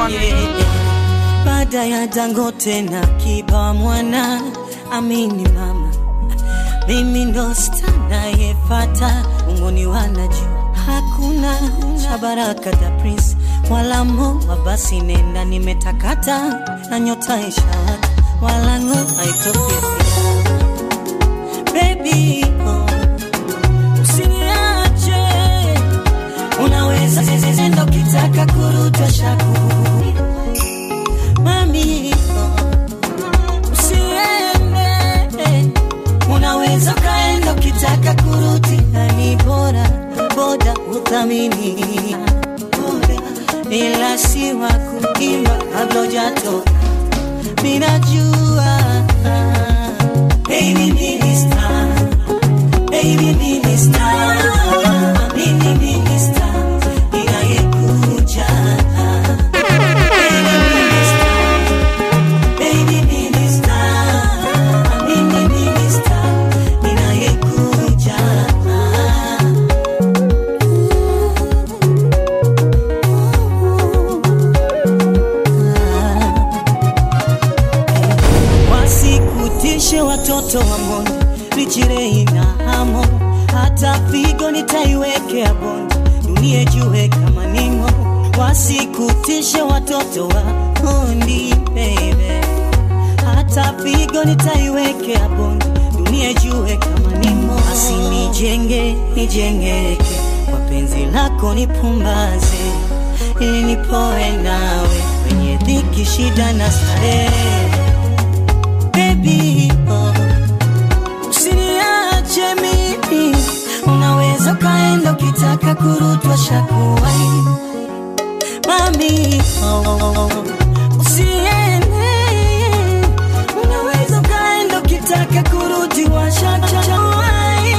one. baada ya Dangote na Kiba mwana amini mama, mimi ndo sta nayefata ungoni wanajua hakuna cha baraka da Prince wala moa, basi nenda nimetakata na nyota ishawaka wala ngo haitofifia baby oh, usiniache unaweza zezendo kitaka kurutwa shaku mami oh, usiende unaweza ukaenda ukitaka kurudi hani bora boda uthamini Boda, ila si wa kuimba kabla ujatoka minajua baby minister baby minister mimi minister inayekuja baby minister baby minister mimi minister inayekuja wasikutishe watoto wa mboni lichirei na hamo hata figo nitaiwekea bondi dunie jue kama nimo wasikutishe watoto wa bondi baby hata figo nitaiwekea bondi dunie jue kama nimo basi nijenge nijengeke kwa penzi lako nipumbaze ili nipoe nawe kwenye dhiki shida na starehe baby oh. Usiniache mimi, unaweza ukaenda ukitaka kurutwa shakuwai mami oh. Usiende, unaweza ukaenda ukitaka kurudi washakuwai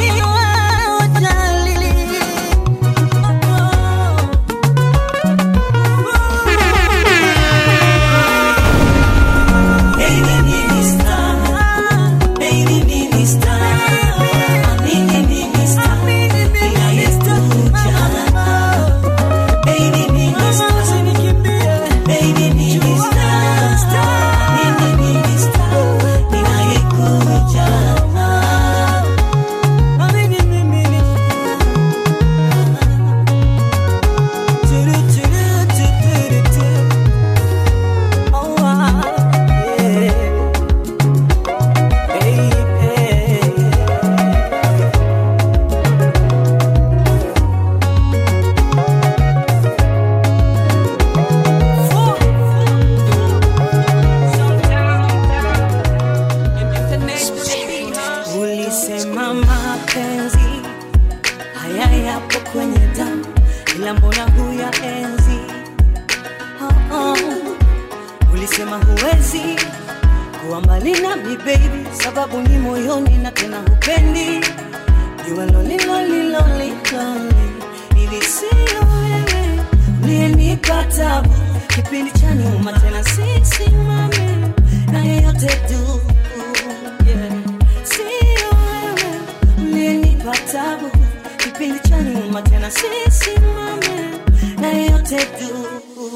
Baby minister, baby minister, amini minister, inayekuja. Baby minister, baby minister, amini minister, inayekuja. Amini minister. Turu, turu, turu, turu. Oh, ah, yeah. Ulisema mapenzi haya yapo kwenye damu, ila mbona huya enzi? Oh, oh. Ulisema huwezi kuwa mbali nami baby, sababu ni moyoni na tena hupendi jua loli loli loli loli, ili sio wewe uliyenipa tabu kipindi cha nyuma, tena sisimame na yeyote tu yeah. Sio wewe uliyenipa tabu kipindi cha nyuma, tena sisimame na yeyote tu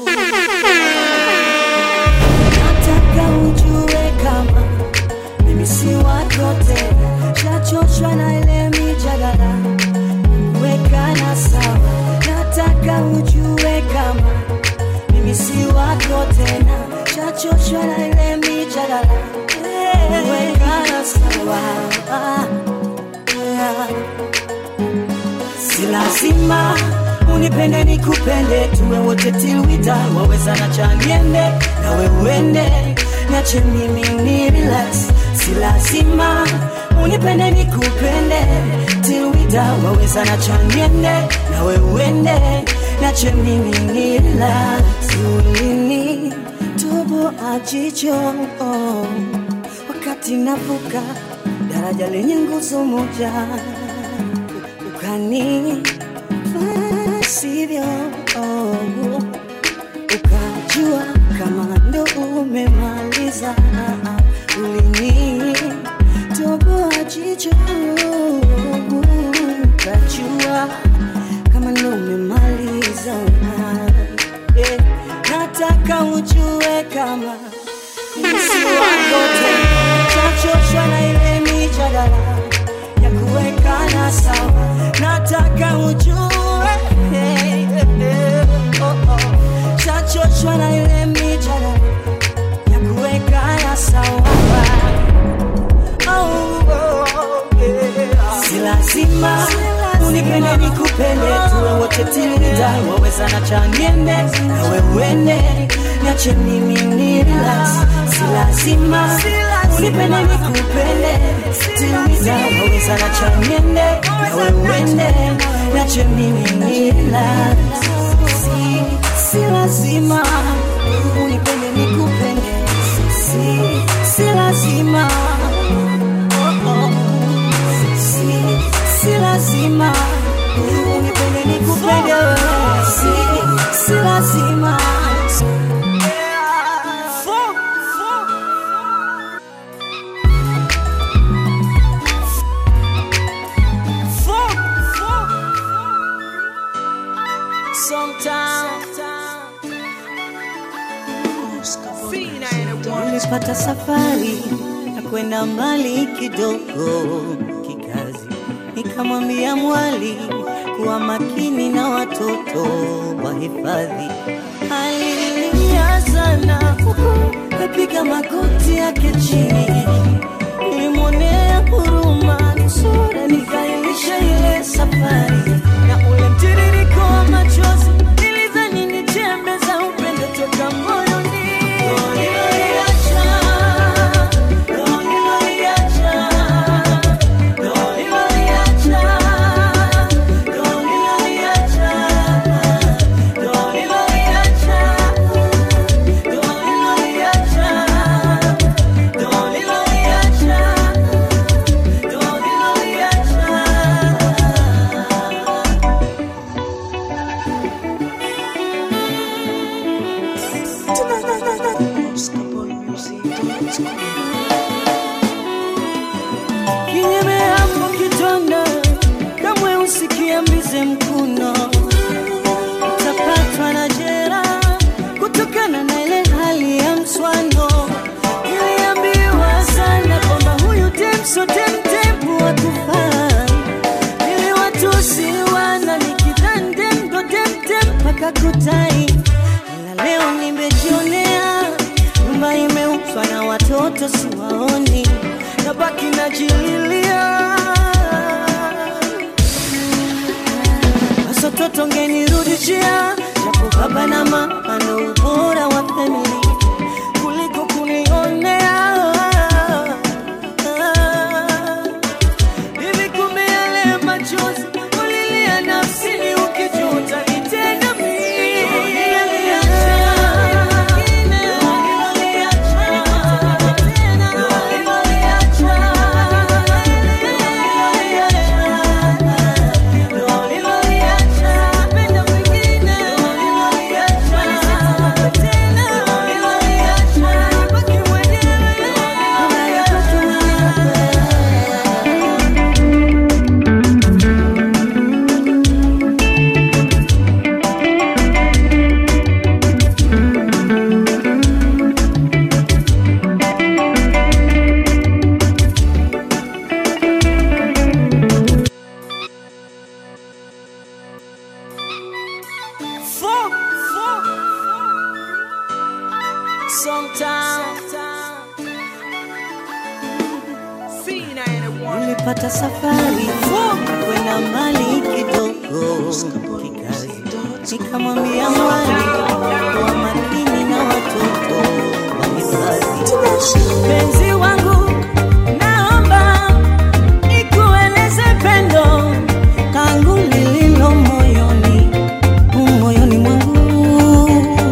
nataka ujue kama mimi si wako tena, shachoshwa na ile mijadala kuwekana sawa. Nataka ujue kama mimi si wako tena, shachoshwa na ile mijadala kuwekana sawa. Si lazima unipende nikupende, tuwe wote tilwita, waweza na chaniende nawe uende, nache mimi ni relax. Si lazima unipende nikupende, tilwita, waweza na chaniende nawe uende, nache mimi ni relax. Ulini tubo ajicho oh, wakati navuka daraja lenye nguzo moja ukani sivyo oh, ukajua kama ndo umemaliza ulini toboa jicho ukajua kama ndo umemaliza yeah. nataka sawa, nataka ujue hey, hey, oh, oh. Chachochwa na ile mijadala ya kuweka ya sawa oh, oh, yeah. Si lazima unipende nikupende, tuwe wote tilida, waweza na chaniende nawe uende, niache mimi ni relax. Si lazima unipende nikupende, tilida, waweza na chaniende nawe uende, niache mimi ni relax. Si, si lazima unipende nikupende, si, si lazima oh, oh. Si, si lazima unipende nikupende wewe, si, si lazima Fo- fo- fo- fo- Sometimes nilipata safari ya kwenda mbali kidogo kikazi, nikamwambia mwali kuwa makini na watoto wa hifadhi. Alilia sana huku apiga magoti yake chini, nilimwonea huruma nusura nikailisha ile safari na ule mtiririko wa machozi nilidhani ni chembe za upendo toka moyoni. Niliacha, niliacha, niliacha, niliacha, kinyeme hapo kitanda, kamwe usikiambize mkuno, utapatwa na jeraha kutokana na ile hali ya mswano. Niliambiwa sana kwamba huyu demso demdemu wakufai, ili watusi wana nikidhani demdo demdem mpaka kutai, ila leo nimejionea nyumba imeuzwa na watoto siwaoni, nabaki najililia Sasa toto ngenirudishia japo baba na mama ndo ubora wa family kuliko kunionea hivi. Kumbe yale machozi ulilia nafsini ukijuta nitenda Fuck, fuck. Sometimes nilipata safari kwenda mbali kidogo kikazi, nikamwambia mwali kuwa makini na watoto wa hifadhi. Penzi wangu, naomba nikueleze pendo kangu lililo moyoni moyoni mwangu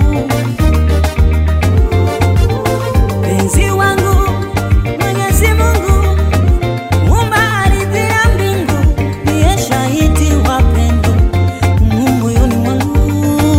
penzi wangu Mwenyezi Mungu muumba ardhi na mbingu, ndiye shahidi wa pendo mu moyoni mwangu.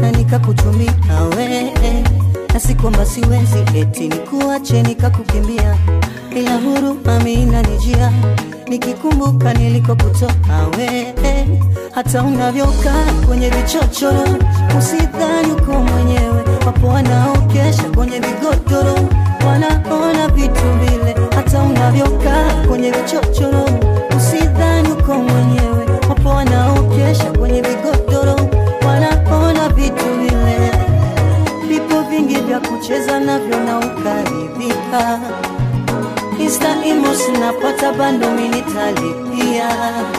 na nikakutumia we na si kwamba siwezi eti nikuache nikakukimbia, ila huruma mimi inanijia nikikumbuka nilikokutoka we, hata unavyokaa kwenye vichochoro, usidhani uko mwenyewe. Wapo wanaokesha kwenye vigodoro, wanaona vitu vile. Hata unavyokaa kwenye vichochoro, usidhani uko mwenyewe. Wapo wanaokesha kwenye vigodoro, wanaona vitu vile. Vipo vingi vya kucheza navyo na ukaridhika Insta emos napata bando minitalipia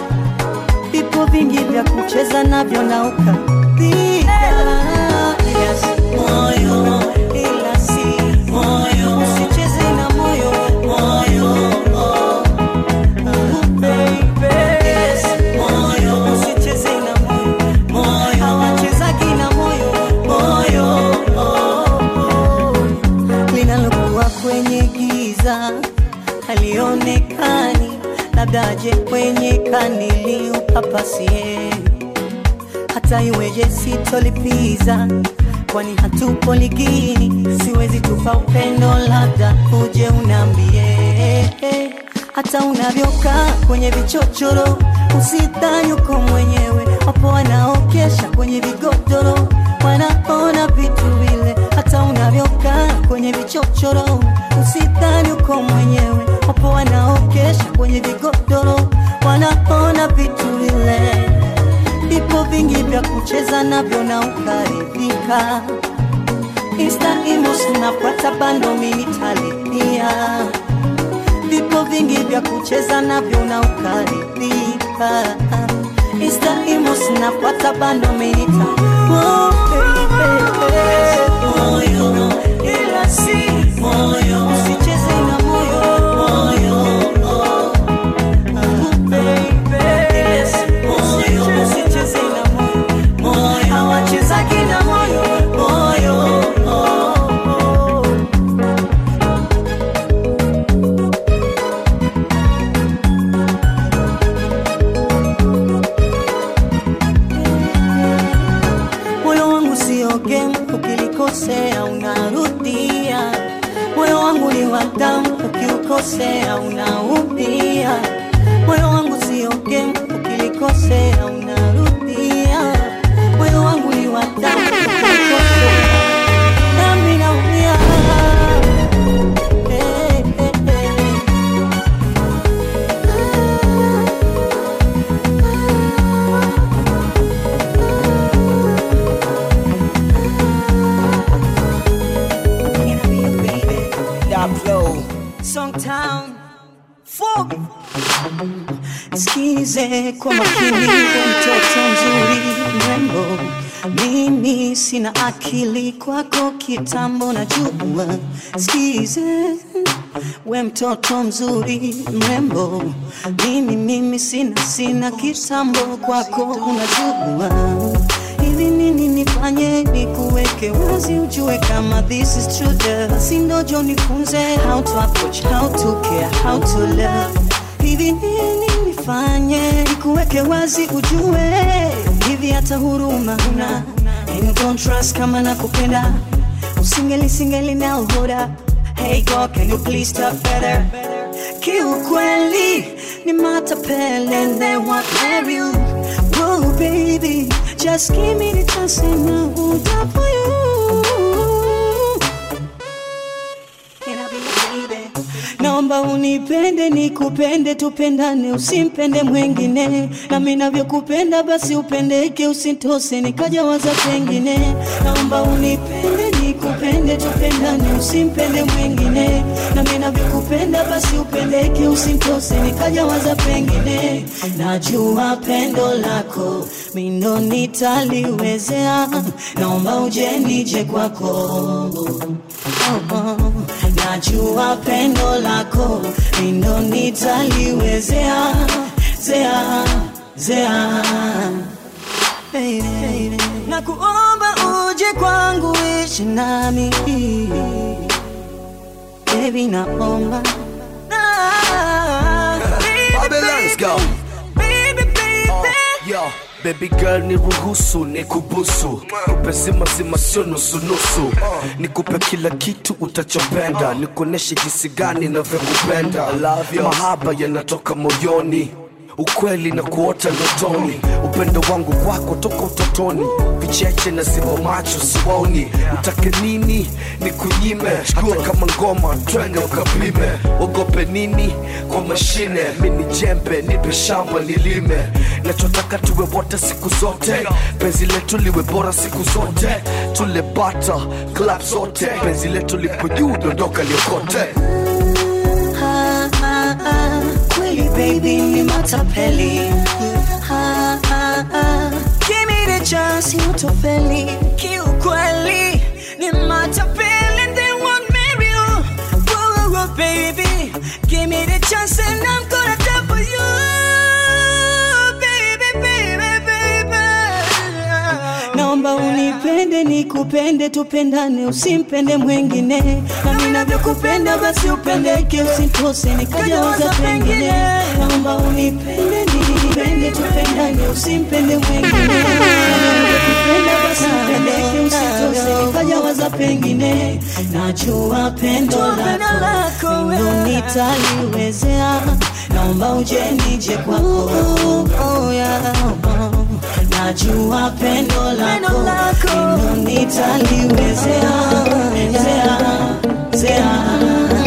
Vipo vingi vya kucheza navyo na ukaridhika Yes, moyo ila si moyo usicheze na moyo moyo oh. Ah, baby. Yes, moyo usicheze na moyo moyo hawachezagi na moyo moyo oh, oh. linalokuwa kwenye giza halionekani, labda aje kwenye kanili upapasie, hata iweje sitolipiza, kwani hatupo ligini, siwezi tupa upendo, labda uje unambie hata unavyokaa kwenye vichochoro, usidhani uko mwenyewe. Wapo wanaokesha kwenye vigodoro, wanaona vitu vile. Hata unavyokaa kwenye vichochoro, usidhani uko mwenyewe. Wapo wanaokesha kwenye vigodoro, wanaona vitu vile. Vipo vingi vya kucheza navyo na ukaridhika. Insta emos napata bando minitalipia vipo vingi vya kucheza navyo na ukaridhika. Insta emos napata bando menita oh, baby. moyo ila si moyo usicheze na moyo moyo oh. Ah, baby. Yes, moyo usicheze na moyo moyo hawachezagi na moyo moyo oh, oh. moyo wangu sio game, ukilikosea unarudia. Moyo wangu ni wa damu, ukiukosea unaumia. Moyo wangu sio game, ukilikosea unarudia. Moyo wangu ni wa damu, ukiukosea nami naumia. Hey, hey, hey. Can I be your baby? That flow. Songtown Fog Sikize kwa makini we mtoto mzuri mrembo mimi sina akili kwako kitambo na jua Sikize we mtoto mzuri mrembo mimi mimi sina sina kitambo kwako unajua hivi nini nifanye nikuweke wazi ujue kama this is true love basi ndojo nifunze how to approach how to care how to love hivi nini nifanye nikuweke wazi ujue hivi hata huruma huna and don't trust kama nakupenda usingeli singeli now hold up hey God can you please talk better kiukweli ni matapele and they won't marry you Whoa, baby, just give me the chance and I will die for you. Can I be your baby? Naomba unipende nikupende, tupendane, usimpende mwengine, nami navyokupenda basi upendeke, usitose nikaja waza pengine. Naomba unipende nikupende, tupendane, usimpende mwengine, nami navyokupenda basi upendeke, usitose nikaja waza pengine. Najua pendo lako mindo nitaliwezea, naomba uje nije kwako oh, oh. Najua pendo lako mindo nitaliwezea zea zea Baby, na kuomba uje kwangu ishi nami Baby naomba Ah, baby, Babylon's go. baby, baby, baby. Yo. Baby girl ni ruhusu ni kubusu kupe zima zima sio nusu nusu nikupe kila kitu utachopenda nikuoneshe jinsi gani navyokupenda mahaba yanatoka moyoni ukweli na kuota ndotoni upendo wangu kwako toka utotoni vicheche na zimo macho siwaoni utake nini ni kunyime hata kama ngoma twende ukapime ogope nini kwa mashine mini jembe nipe shamba nilime nachotaka tuwe wote siku zote penzi letu liwe bora siku zote tule bata club zote penzi letu lipo juu dondoka liokote Ha, ha, ha. Kweli baby ni matapeli Ha, ha, ha. Give me the chance utofeli kiukweli ni matapeli and they won't marry you Whoa, whoa, baby give me the chance and I'm gonna die for you baby baby baby naomba unipende nikupende tupendane usimpende mwengine na ninavyokupenda basi upendeke usitose nikajawaza pengine naomba unipende nikupende tupendane usimpende mwengine Na ninavyokupenda basi upendeke usitose nikajawaza pengine najua pendo lako ndo nitaliwezea naomba uje nije kwako oh, yeah. najua pendo lako ndo nitaliwezea zea, zea.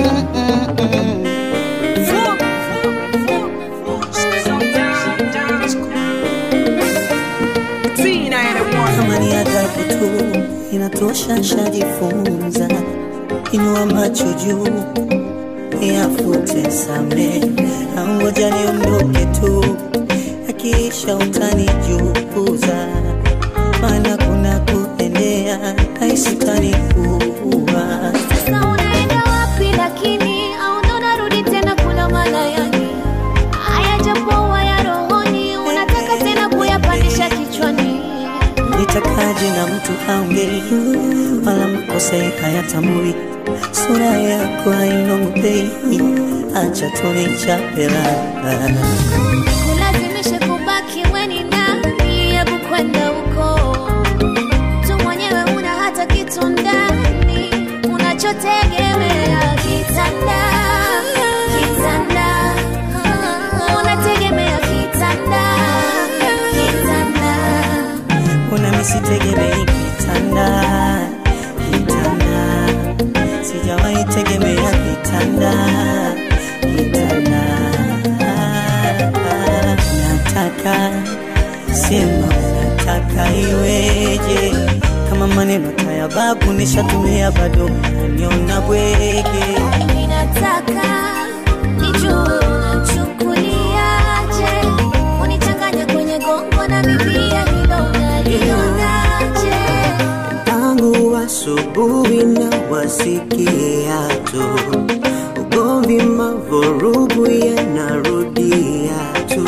kama ni adhabu tu inatosha shajifunza inua macho juu yafute same angoja niondoke tu akiisha utanijukuza maana kuna kuendea aisitani kuwa Sasa unaenda wapi lakini au ndo unarudi tena kula malayani? Haya japokuwa ya rohoni, unataka tena kuyapandisha kichwani. nitakaje na mtu aongei wala mkose hayatambui sura yako hainongopei acha tunichapela Kulazimishe kubaki we ni nani? Hebu kwenda huko tu mwenyewe, una hata kitu ndani unachotegemea kitanda, kitanda, unategemea kitanda, kitanda. una misitegemei kitanda kitanda sijawahi tegemea kitanda kitanda nataka sema nataka iweje kama maneno taya babu nishatumia bado naniona bwege Ninataka nijue unachukuliaje, unichanganya kwenye gongo na mipia, hilo unalionaje? tangu asubuhi na wasikia tu ugomvi, mavurugu yanarudia tu.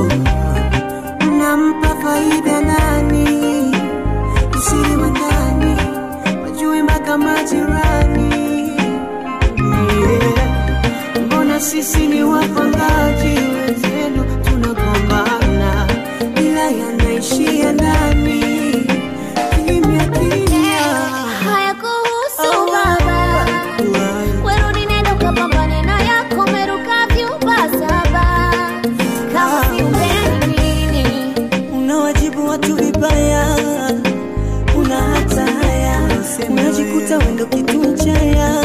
Nampa faida nani? Usiri wa ndani wajue mpaka majirani. Yeah. Mbona sisi ni wapangaji wenzenu tunagombana, ila yanaishia ndani kimya kimya. Haya kuhusu baba, werudi nenda ukapambane na yako, umeruka vyumba saba, kama si umbeni unawajibu watu vibaya, una hata haya, unajikuta wendo kitu chaya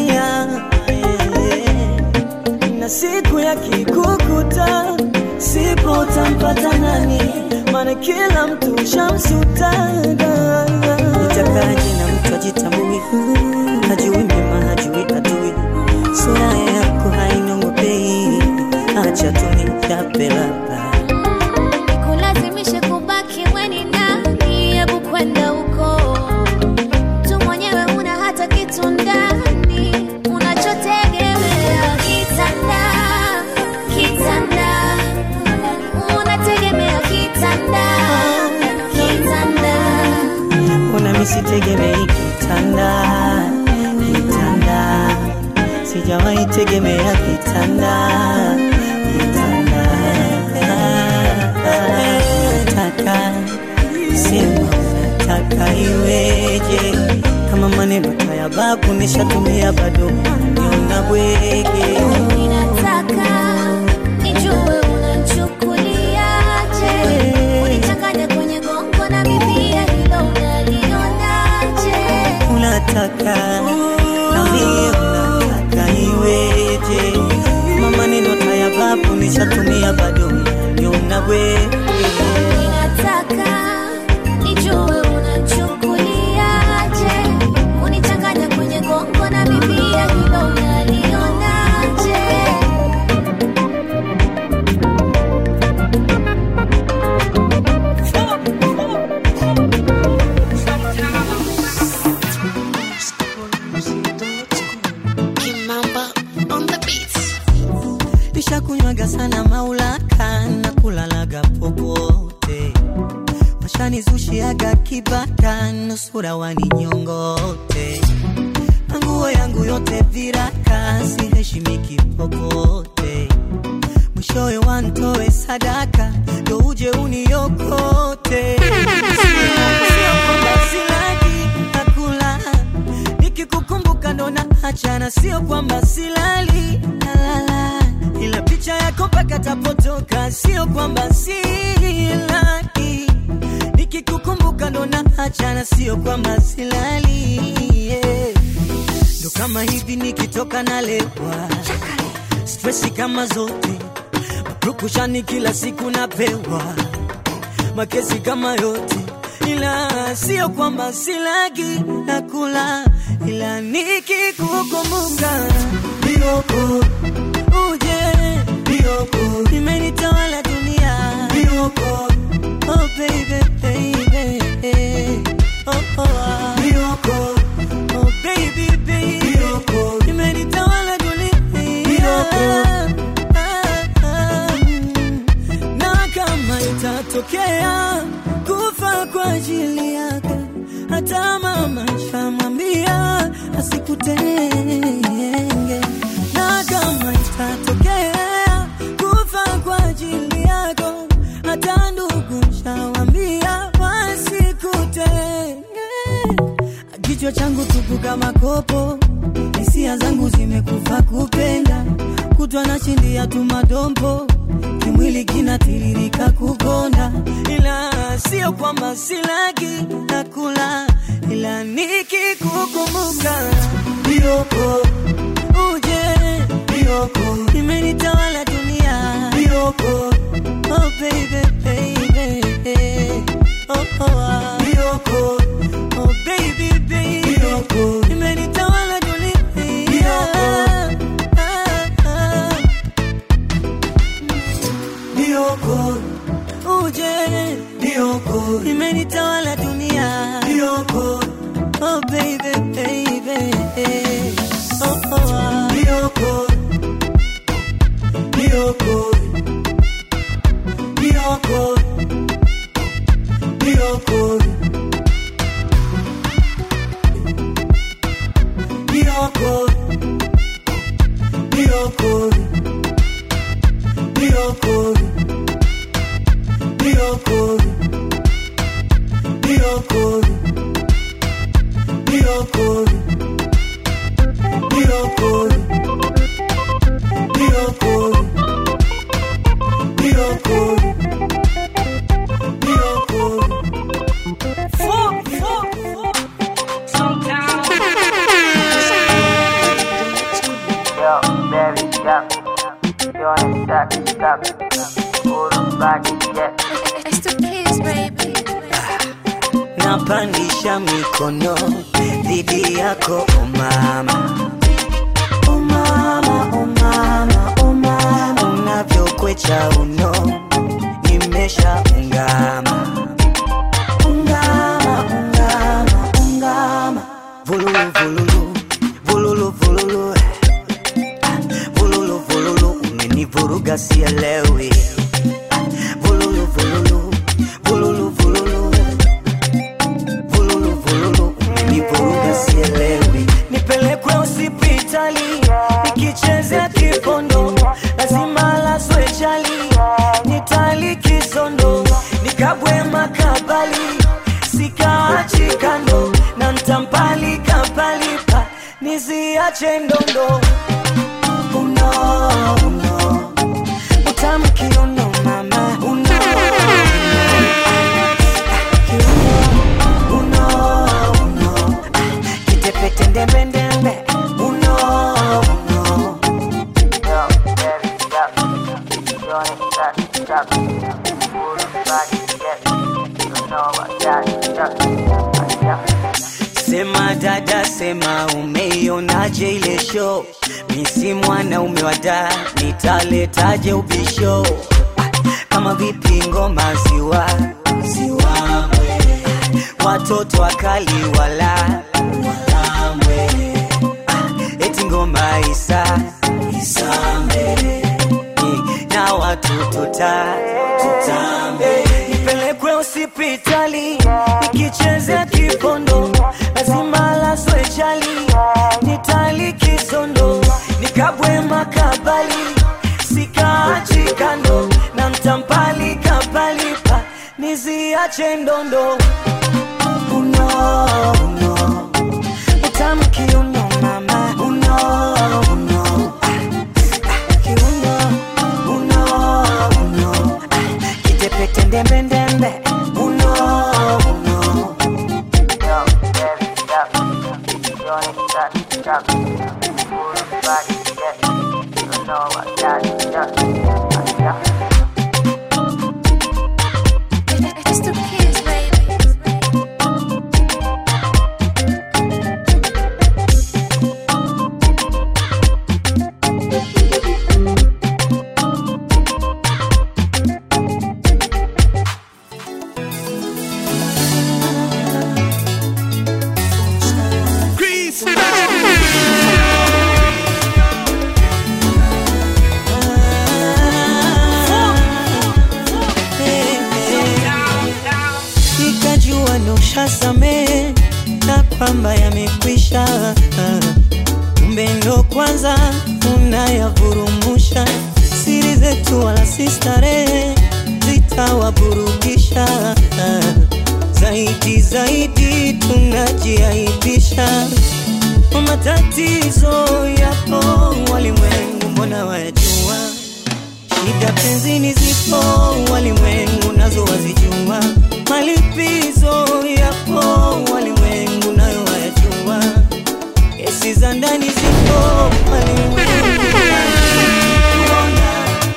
na siku ya kikukuta sipo utampata nani, maana kila mtu shamsutaga. Nitakaje na mtu ajitambui, hajui mema, hajui adui, sura yako hainongopei, acha tu nichape labda Nikulazimishe kubaki we ni nani? Hebu kwenda huko tu mwenyewe, una hata kitu ndani unachotegemea kitanda, kitanda, unategemea kitanda, kitanda. Una misitegemei kitanda, kitanda, sijawahi tegemea kitanda, kitanda. unataka sema unataka iweje kama maneno tayababu nishatumia bado niona bwege Ninataka nijue unachukuliaje, unichanganye kwenye gongo na mipia, hilo unalionaje? unataka nambie unataka iweje kama maneno tayababu nishatumia bado niona bwege Ninataka nijue unachukuliaje, unichanganye kwenye gongo na mipia, hilo unalionaje? nishakunywaga sana maulaka na kulalaga popote washanizushiaga kibaka nusura waninyongote na nguo yangu yote viraka siheshimiki popote mwishowe wantoe sadaka ndo uje uniokote Sio kwamba silagi nakula nikikukumbuka ndo naachana sio kwamba silali nalala ila picha yako mpaka tapotoka sio kwamba silali nikikukumbuka ndo naachana sio kwamba silali yeah. ndo kama hivi nikitoka nalewa stresi kama zote mapukushani kila siku napewa makesi kama yote ila sio kwamba silagi nakula ila nikikukumbuka bioko uje bioko imenitawala dunia bioko oh baby baby oh oh ah. bioko oh baby baby bioko imenitawala dunia bioko ah, ah, mm na kama itatokea kufa kwa ajili yako, hata mama shamwambia asikutenge. Na kama itatokea kufa kwa ajili yako, hata ndugu shawambia wasikutenge. Kichwa changu tupu kama kopo, hisia zangu zimekufa kupenda, kutwa na shindia tu madompo, kimwili kinatiririka kukonda, ila sio kwamba silagi nakula, ila nikikukumbuka bioko uje bioko imenitawala dunia bioko oh baby baby oh oh ah. bioko oh baby baby bioko imenitawala dunia bioko ah, ah. bioko uje bioko imenitawala dunia bioko oh baby baby oh oh ah. bioko bioko bioko bioko bioko bioko bioko bioko bioko bioko bioko bioko bioko bioko Fuck, fuck, fuck. Yo, baby, yeah. You on the stack, stop. Hold on back, yeah. It's the kids, baby. napandisha mikono dhidi yako o mama o mama o mama o mama unavyokwecha uno nimesha ungama ungama ungama ungama vululu vululu vululu vululu Ah, vululu vululu umenivuruga sielewi Ah, vululu vululu vululu vululu vululu vululu umenivuruga sielewi nipelekwe hospitali nikichezea kipondo lazima laswe chali nitali kisondo nikabwe ntampalika palipa niziache ndondo uno uno utamkiuno mama uno kiuno uno uno kitepete ndembendembe uno uno Yo, baby, stop. You wanna stop, stop. Pull the body, yeah. You know I got it, stop. Stop. Sema dada, sema umeionaje ile show? Misi mwanaume wa da, nitaletaje ubisho? Ah, Kama vipi ngoma ziwa ziwamwe, watoto wakali wala walamwe, Ah, eti ngoma isa isambe ni na watu tuta tutambe nipelekwe hospitali nikichezea kipondo lazima laswe chali nitali kisondo nikabwe makabali sikaachi kando na mtampali kapalipa niziache ndondo uno uno utamkiuno mama uno uno kiuno uno uno kitepete ndembendembe uno uno Yo, baby, stop. You wanna stop, stop. Pull the body, yeah. You know I got it, stop. Stop. It's the kids, baby. ikajua nushasame na kwamba yamekwisha kumbe ndo kwanza unayavurumusha siri zetu wala si starehe zitawaburudisha zaidi zaidi tunajiaibisha matatizo yapo walimwengu mbona wayajua Shida penzini zipo, walimwengu nazo wazijua. Malipizo yapo, walimwengu nayo wayajua. Kesi za ndani zipo, walimwengu kuona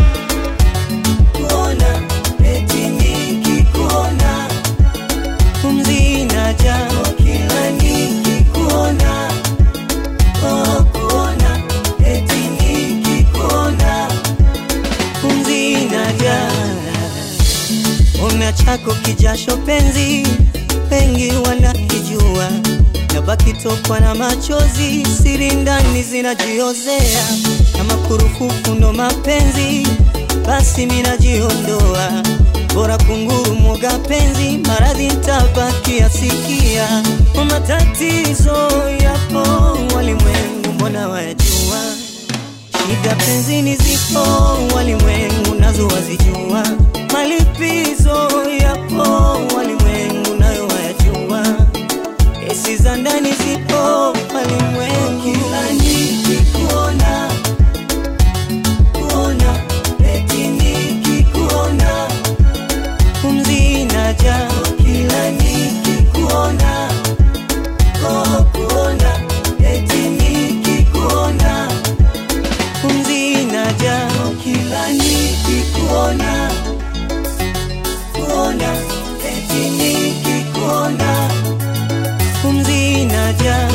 kuona, eti nikikuona pumzi inaja kila nikikuona, oh kuona, eti nikikuona pumzi inaja una chako kijasho penzi wengi wanakijua nabaki tokwa na machozi siri ndani zinajiozea kama kurufufu ndo mapenzi basi minajiondoa bora kunguru mwoga penzi maradhi ntabaki asikia matatizo yapo walimwengu mbona wayajua Shida penzini zipo, walimwengu nazo wazijua. Malipizo yapo, walimwengu nayo wayajua. Kesi za ndani zipo, walimwengu kila nikikuona kuona, eti nikikuona pumzi inaja kila nikikuona oh, kuona eti nikikuona pumzi inaja kila nikikuona kuona eti nikikuona pumzi inaja